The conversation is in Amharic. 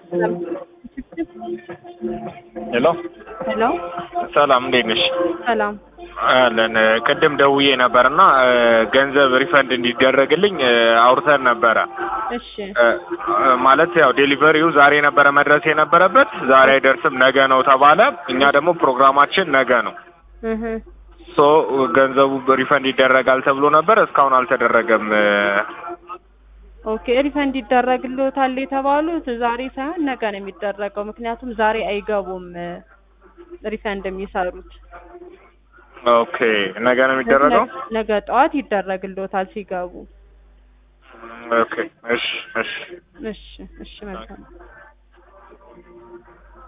ሄሎ ሄሎ ሰላም እንዴት ነሽ? ሰላም። አለን ቅድም ደውዬ ነበርና ገንዘብ ሪፈንድ እንዲደረግልኝ አውርተን ነበረ። እሺ ማለት ያው ዴሊቨሪው ዛሬ ነበረ መድረስ የነበረበት ዛሬ አይደርስም ነገ ነው ተባለ። እኛ ደግሞ ፕሮግራማችን ነገ ነው። እህ ሶ ገንዘቡ ሪፈንድ ይደረጋል ተብሎ ነበር፣ እስካሁን አልተደረገም። ኦኬ ሪፈንድ ይደረግልዎታል የተባሉት ዛሬ ሳይሆን ነገ ነው የሚደረገው። ምክንያቱም ዛሬ አይገቡም ሪፈንድ የሚሰሩት። ኦኬ ነገ ነው የሚደረገው። ነገ ጠዋት ይደረግልዎታል ሲገቡ። ኦኬ እሺ እሺ እሺ እሺ መልካም